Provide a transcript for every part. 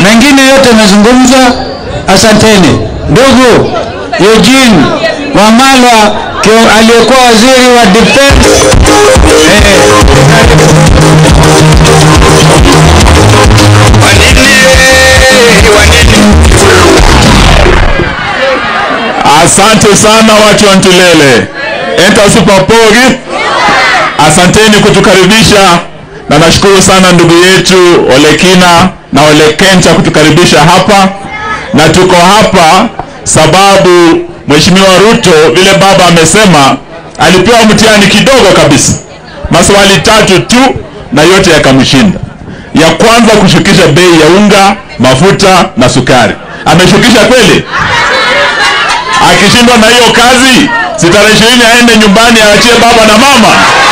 mengine yote yamezungumzwa. Asanteni ndugu Eugene Wamalwa kio- aliyekuwa waziri wa defense eh, Asante sana watu wa Ntulele, enta supapori. Asanteni kutukaribisha, na nashukuru sana ndugu yetu Olekina na Olekencha kutukaribisha hapa, na tuko hapa sababu Mheshimiwa Ruto vile baba amesema alipewa mtihani kidogo kabisa, maswali tatu tu, na yote yakamshinda. Ya kwanza kushukisha bei ya unga, mafuta na sukari. Ameshukisha kweli? akishindwa na hiyo kazi si tarehe ishirini aende nyumbani aachie baba na mama.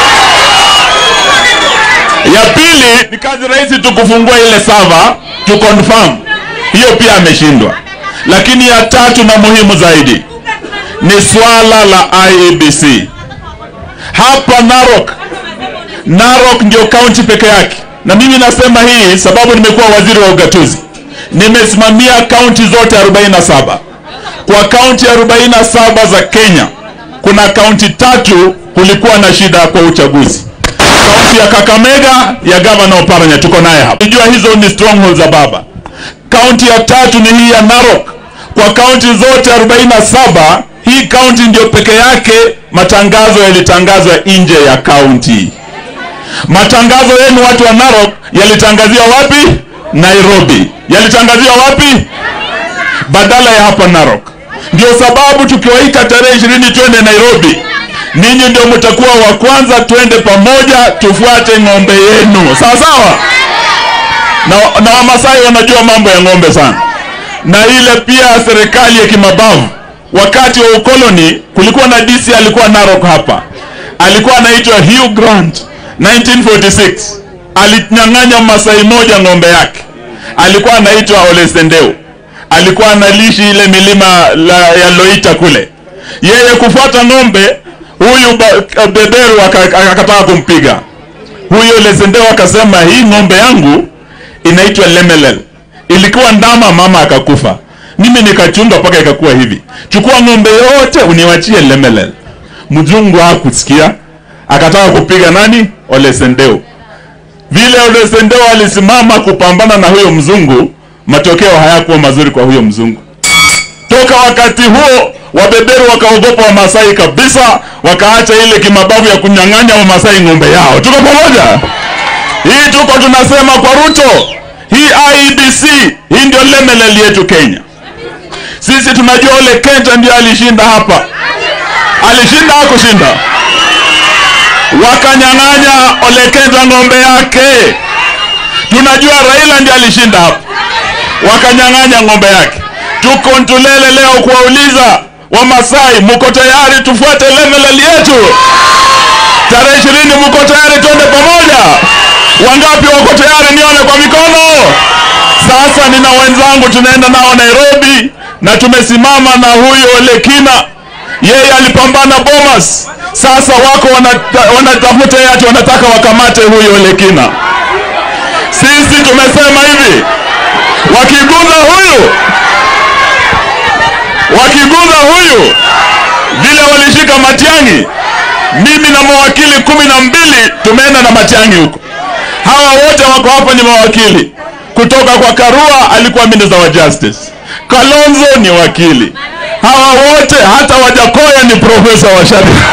Ya pili ni kazi rahisi tu kufungua ile sava to confirm, hiyo pia ameshindwa. Lakini ya tatu na muhimu zaidi ni swala la IEBC hapa Narok. Narok ndio kaunti peke yake, na mimi nasema hii sababu nimekuwa waziri wa ugatuzi, nimesimamia kaunti zote 47 kwa kaunti 47 za Kenya kuna kaunti tatu kulikuwa na shida kwa uchaguzi. Kaunti ya Kakamega ya gavana Oparanya tuko naye hapa. Unajua hizo ni strongholds za baba. Kaunti ya tatu ni hii ya Narok. Kwa kaunti zote 47 hii kaunti ndio peke yake matangazo yalitangazwa nje ya kaunti. Matangazo yenu watu wa Narok yalitangaziwa wapi? Nairobi. Yalitangaziwa wapi? badala ya hapa Narok. Ndio sababu tukiwaita tarehe ishirini twende Nairobi, ninyi ndio mtakuwa wa kwanza, twende pamoja tufuate ng'ombe yenu, sawa sawa. Na, na Wamasai wanajua mambo ya ng'ombe sana, na ile pia serikali ya kimabavu wakati wa ukoloni kulikuwa na DC alikuwa Narok hapa, alikuwa anaitwa Hugh Grant 1946 alinyang'anya Masai moja ng'ombe yake, alikuwa anaitwa Ole Sendeu alikuwa analishi ile milima la, ya Loita kule, yeye kufuata ng'ombe huyu ba- beberu aka- akataka kumpiga huyo Lesendeo, akasema hii ng'ombe yangu inaitwa Lemelel, ilikuwa ndama, mama akakufa, mimi nikachunga mpaka ikakuwa hivi, chukua ng'ombe yote uniwachie Lemelel. Mzungu hakusikia, akataka kupiga nani? Ole Sendeu. Vile Ole Sendeu alisimama kupambana na huyo mzungu, matokeo hayakuwa mazuri kwa huyo mzungu. Toka wakati huo wabeberu wakaogopa Wamasai kabisa, wakaacha ile kimabavu ya kunyang'anya Wamasai ng'ombe yao. Tuko pamoja? Hii tuko tunasema kwa Ruto, hii IEBC hii ndio lemelel yetu Kenya. Sisi tunajua Ole Kenja ndio alishinda hapa, alishinda hakushinda? Wakanyang'anya Ole Kenja ng'ombe yake. Tunajua Raila ndiye alishinda hapa wakanyang'anya ng'ombe yake. Tuko Ntulele leo kuwauliza Wamasai, mko tayari tufuate level yetu? Tarehe ishirini mko tayari twende pamoja? Wangapi wako tayari? Nione kwa mikono. Sasa nina wenzangu tunaenda nao Nairobi na tumesimama na huyo Lekina, yeye alipambana Bomas. Sasa wako wanata- wanatafuta yati, wanataka wakamate huyo Lekina. Sisi tumesema hivi, wakiguza huyu wakiguza huyu vile walishika Matiang'i, mimi na mawakili kumi na mbili tumeenda na Matiang'i huko. Hawa wote wako hapa ni mawakili kutoka kwa Karua, alikuwa minister wa justice. Kalonzo ni wakili. Hawa wote hata Wajakoya ni profesa wa sheria.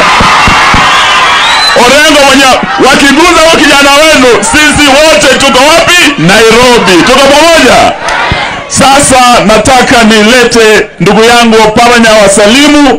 Orengo mwenye wakiguza wa kijana wenu, sisi wote tuko wapi? Nairobi. Tuko pamoja. Sasa nataka nilete ndugu yangu Oparanya wasalimu